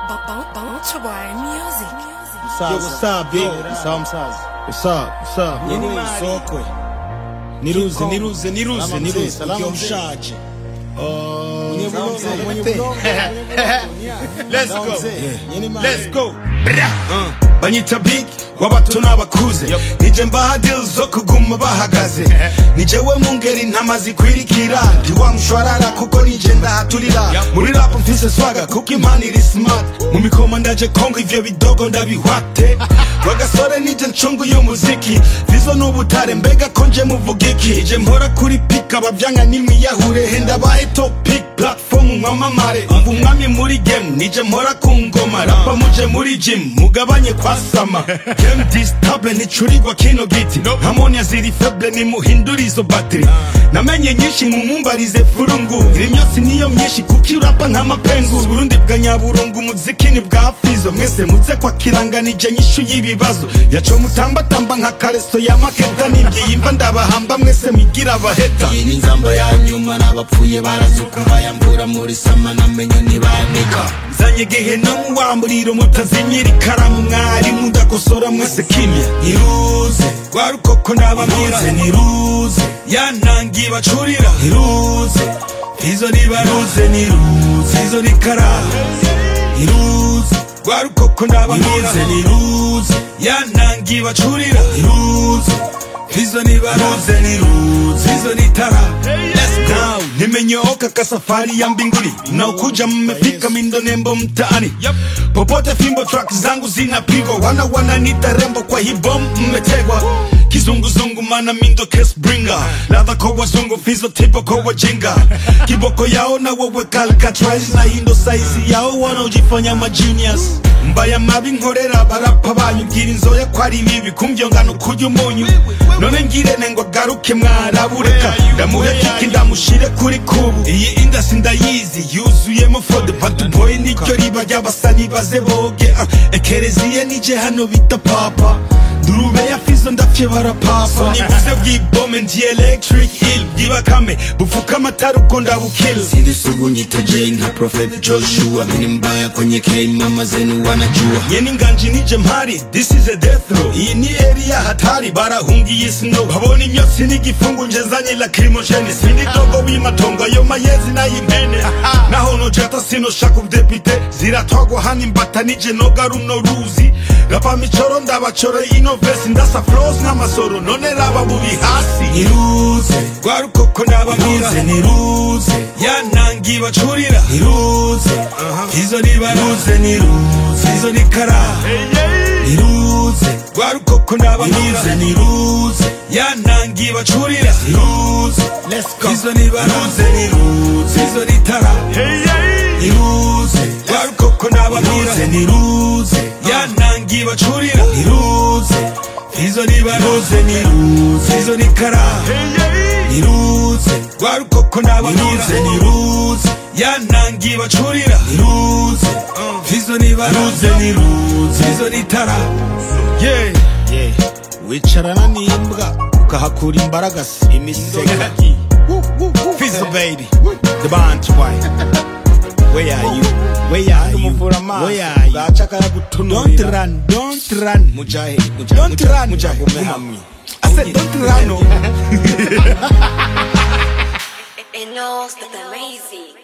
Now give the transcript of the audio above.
Bounce music. Yo, what's up, big? What's up, msazi? What's up? What's up? Yeni Wewe, mali. sokwe. Niruze, niruze, niruze, Salama mzee, niruze. salama Ukiwa mzee. mshaje. Oh, Mwenye salama bulongo, mzee. mwenye Mzee. bulongo, mwenye bulongo. Let's Sawa go. mzee. Yeah. Yeni mali. Let's go. Bra. Uh. banyita big w'abato n'abakuze nije mbaha deal zo kuguma bahagaze nijewe mu ngeri ntama zikwirikira ndi wa mushwarara kuko nije ndahaturira muri rap mfise swaga kuko impano iri smart mu mikoma ndaje kongo ivyo bidogo ndabihwate wagasore nije ncungu y'umuziki vizo n'ubutare mbega ko nje muvuga iki ije mpora kuri pika bavyanga n'imwiyahure henda bahe topic platform mwamamare umva umwami muri game nije mpora ku ngoma rapa muje muri gym mugabanye kwasama game distable nticurirwa kino giti harmonia ziri feble nimuhindura izo battery namenye nyinshi mumumbarize furungu irimyotsi niyo myinshi kuko urapa nk'amapengu burundi bwa nyaburungu umuziki ni bwa fizo mwese muze kwa kiranganije nyishu y'ibibazo yaco mutambatamba nka kareso ya maketa nibyiyimva ndabahamba mwese mwigira abaheta iyi ni nzamba ya nyuma n'abapfuye barazuka bayambura muri sama namenye ntibanika zanye igihe no mu wamburiro mutazimira ikaramu mwari mudakosora mwese kimya niruze rwa rukoko n'abamize niruze yantangiye bacurira niruze izo nibaruze niruze izo nikara niruze rwa rukoko n'abamize niruze yantangiye bacurira niruze izo nibaruze niruze izo nitara Let's go nimenyooka kasafari ya mbinguni na ukuja mmefika mindo nembo mtaani popote fimbo track zangu zinapigwa wana wananita rembo kwa hibom mmetegwa kizunguzungu mana mindo case bringer ladha kwa wazungu fizo tipo kwa wajinga kiboko yao na wewe calcatraz na hindo saizi yao wanaojifanya magenius mbaya mabi nkorera barapa banyu bwira inzoya ko ari bibi kumbyongano kurya umunyu none ngirene ngo agaruke mwarabureka ndamuhe kiki ndamushire kuri kubu iyi indasi ndayizi yuzuyemo fode batuboye niryo riba ry'abasani baze boge ah, ekereziye nije hano bita papa durube ya fizo ndapfye barapapa nibuze bw'ibome ndi electric hill bw'ibakame bufuka amatara uko ndabukila sindi sugu nyita Jay nka Prophet Joshua mini mbaya kwenye game mama zenu wanajua nyeni nganji nije mpari this is a death row iyi ni area hatari barahungiye snow babona imyotsi n'igifungu njezanye lacrimogene sindi dogo w'imatongo ayo mayezi n'ay'impene naho nojata sinoshaka ubudepite ziratwagwa hano imbata nije noga runo ruzi rapa micoro ndabacoro ino vesi ndasa flows n'amasoro none raba buri hasi niruze rwa rukoko n'abamize niruze yantangiye bacurira niruze izo nibaruze niruze izo nikara niruze rwa rukoko n'abamize niruze yantangiye bacurira niruze izo nibaruze niruze izo nitara niruze rwa rukoko n'abamize niruze yantangiye bacurira niruze izo nibaruze niruze izo nikara niruze rwa rukoko n'abamize niruze yantangiye bacurira niruze izo nibaruze niruze izo nitara yeah Yeah. wicarana n'imbwa ukahakura imbaraga si imisega Fizzle baby, the band white. Where are you? Where are you? umuvura amaso Where are you? bwaca Don't akayagutunurira run, don't run. mujahe mujahe Don't mujahe, run. mujahe Guma. hamwe I said don't run. oh. It knows that they're lazy.